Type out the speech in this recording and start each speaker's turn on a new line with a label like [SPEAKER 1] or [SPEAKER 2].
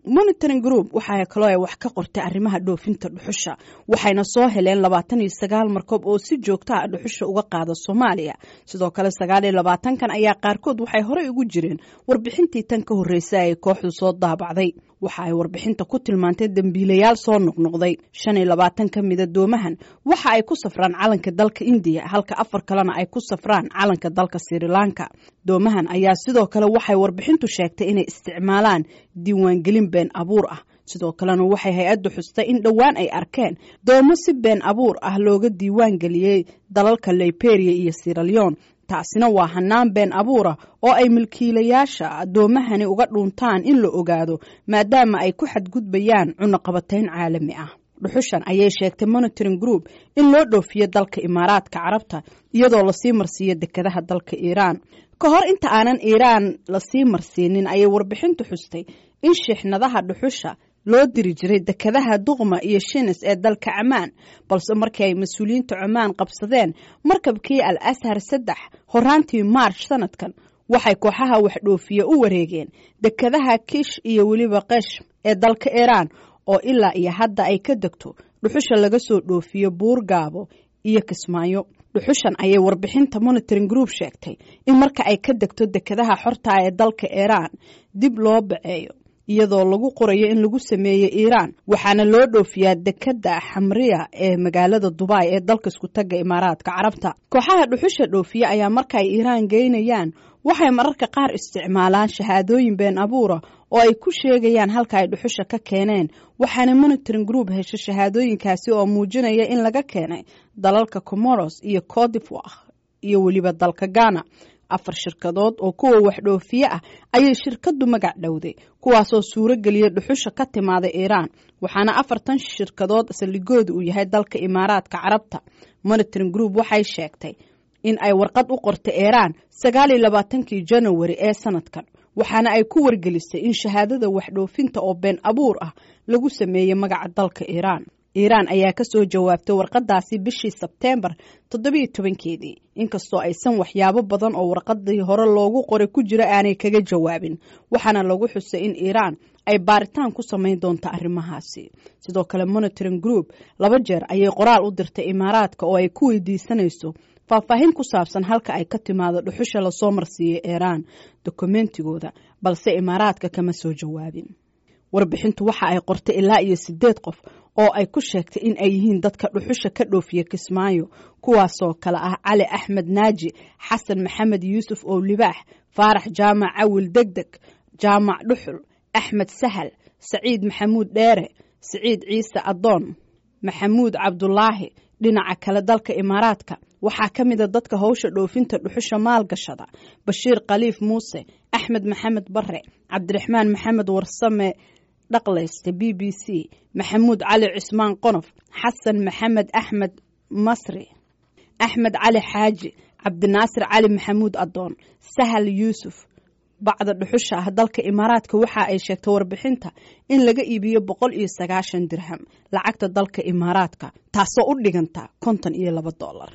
[SPEAKER 1] monitoring group waxaa kaloo ay wax ka qortay arrimaha dhoofinta dhuxusha waxayna soo heleen labaatan iyo sagaal markoob oo si joogta ah dhuxusha uga qaada soomaaliya sidoo kale sagaal iyo labaatankan ayaa qaarkood waxay horey ugu jireen warbixintii tan ka horreysay ay kooxdu soo daabacday waxa ay warbixinta ku tilmaantay dembiilayaal soo noqnoqday shan iyo labaatan ka mida doomahan waxa ay ku safraan calanka dalka indiya halka afar kalena ay ku safraan calanka dalka srilanka doomahan ayaa sidoo kale waxay warbixintu sheegtay inay isticmaalaan diiwaangelin been abuur ah sidoo kalena waxay hay-addu xustay in dhowaan ay arkeen doomo si been abuur ah looga diiwaan geliyey dalalka liberia iyo siraleon taasina waa hanaan been abuura oo ay milkiilayaasha doomahani uga dhuuntaan in la ogaado maadaama ay ku xadgudbayaan cunaqabatayn caalami ah dhuxushan ayay sheegtay monitoring group in loo dhoofiyo dalka imaaraadka carabta iyadoo lasii marsiiyo dekadaha dalka iiraan ka hor inta aanan iiraan lasii marsiinin ayay warbixintu xustay in shixnadaha dhuxusha loo diri jiray dekadaha duqma iyo shinis ee dalka camaan balse markii ay mas-uuliyiinta cumaan qabsadeen markabkii al ashar saddex horaantii maarch sanadkan waxay kooxaha waxdhoofiye u wareegeen dekadaha kish iyo weliba kesh ee dalka iiraan oo ilaa iyo hadda ay ka degto dhuxusha laga soo dhoofiyo buurgaabo iyo kismaayo dhuxushan ayay warbixinta monitoring group sheegtay in marka ay ka degto dekadaha xortaa ee dalka iiraan dib loo baceeyo iyadoo lagu qorayo in lagu sameeyey iiraan waxaana loo dhoofiyaa dekada xamriya ee magaalada dubai ee dalka isku tagga imaaraadka carabta kooxaha dhuxusha dhoofiye ayaa marka ay iiraan geynayaan waxay mararka qaar isticmaalaan shahaadooyin been abuura oo ay ku sheegayaan halka ay dhuxusha ka keeneen waxaana monitoring group heshay shahaadooyinkaasi oo muujinaya in laga keenay dalalka comoros iyo codivoire iyo weliba dalka ghana afar shirkadood oo kuwa waxdhoofiye ah ayay shirkadu magac dhowday kuwaasoo suuro geliya dhuxusha ka timaada iiraan waxaana afartan shirkadood saldhigooda uu yahay dalka imaaraadka carabta monitoring group waxay sheegtay in ay warqad u qortay iiraan sagaal iyo labaatankii janawari ee sanadkan waxaana ay ku wargelisay in shahaadada waxdhoofinta oo been abuur ah lagu sameeyey magaca dalka iiraan iiraan ayaa ka soo jawaabtay warqadaasi bishii sebteembar toddobiyo tobankeedii inkastoo aysan waxyaabo badan oo warqadii hore loogu qoray ku jira aanay kaga jawaabin waxaana lagu xusay in iiraan ay baaritaan ku samayn doonto arrimahaasi sidoo kale monitoring group laba jeer ayay qoraal u dirtay imaaraadka oo ay ku weydiisanayso faahfaahin ku saabsan halka ay ka timaado dhuxusha lasoo marsiiyey iiraan dokumentigooda balse imaaraadka kama soo jawaabin warbixintu waxa ay qortay ilaa iyo sideed qof oo ay ku sheegtay in ay yihiin dadka dhuxusha ka dhoofiya kismaayo kuwaasoo kale ah cali axmed naaji xasan maxamed yuusuf oo libaax faarax jaamac cawil degdeg jaamac dhuxul axmed sahal saciid maxamuud dheere siciid ciise adoon maxamuud cabdulaahi dhinaca kale dalka imaaraadka waxaa ka mida dadka howsha dhoofinta dhuxusha maalgashada bashiir khaliif muuse axmed maxamed bare cabdiraxmaan maxamed warsame dhaqlayste b b c maxamuud cali cismaan qonof xasan maxamed axmed masri axmed cali xaaji cabdinaasir cali maxamuud adoon sahal yuusuf bacda dhuxusha ah dalka imaaraadka waxa ay sheegtay warbixinta in laga iibiyo boqol iyo sagaashan dirham lacagta dalka imaaraadka taasoo u dhiganta konton iyo laba dolar